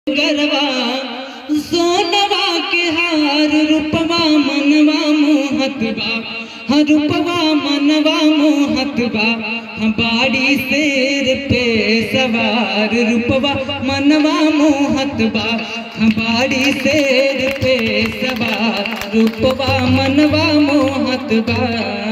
गरबा सोनवा के हार रूपवा मनवा मोहत बा हाँ रूपवा मनवा मोहत बा हाँ बाड़ी शेर पे सवार रूपवा मनवा मोहत बा हाँ बाड़ी शेर पे सवार रूपवा मनवा मोहत बा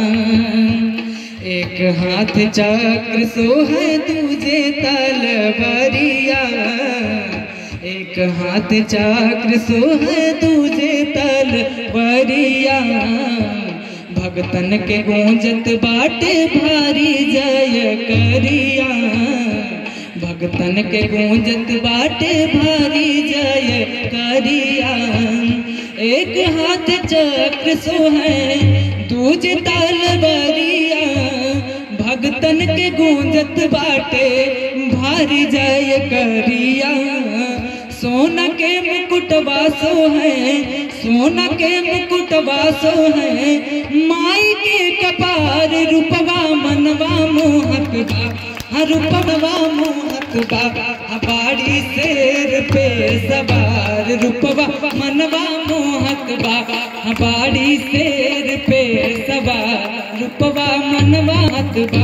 एक हाथ चक्र सोहे तुझे तलवरिया एक हाथ चक्र सोहे तुझे तलवरिया भगतन के गूंजत बाटे भारी जय करिया भगतन के गूंजत बाटे भारी जय करिया एक हाथ चक्र सोहे दूज तलवरिया भगतन के गूंजत बाटे भारी जय करिया सोना के मुकुटवा सो है सोना के मुकुटवा सो है माई के कपार रूपवा मनवा मोहक बा हाँ रूपवा मोहक बा हाँ बाड़ी शेर पे सवार रूपवा मनवा मोहक बा हाँ बाड़ी शेर पे सवार रूपवा मनवा बा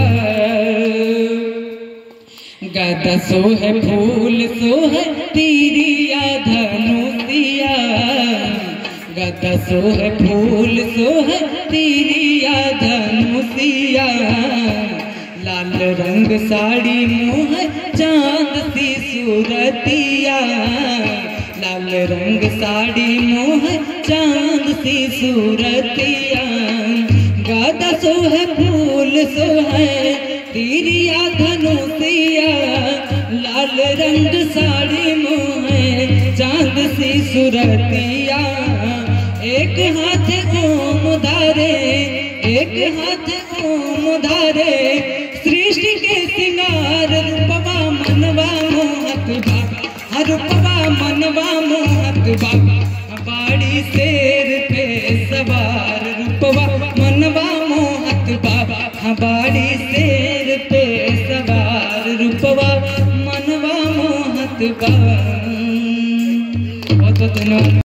गदा सोह फूल सोह तीरिया धनुषिया गदा सोह फूल सोह तीरिया धनुषिया लाल रंग साड़ी मुँह चांद सी सूरतिया लाल रंग साड़ी मुँह चांद सी सूरतिया गदा सोह फूल सोह तीरिया धनुषिया लाल रंग साड़ी मोहे चांद सी सुरतिया एक हाथ ओम धारे एक हाथ ओम धारे सृष्टि के सिंगार रूपवा मनवा मोहत बा हर रूपवा मनवा मोहत बा बाड़ी शेर पे सवार रूपवा मनवा मोहत बा बाड़ी शेर पे सवार रूपवा मनवा मोहत बा बहुत दिनों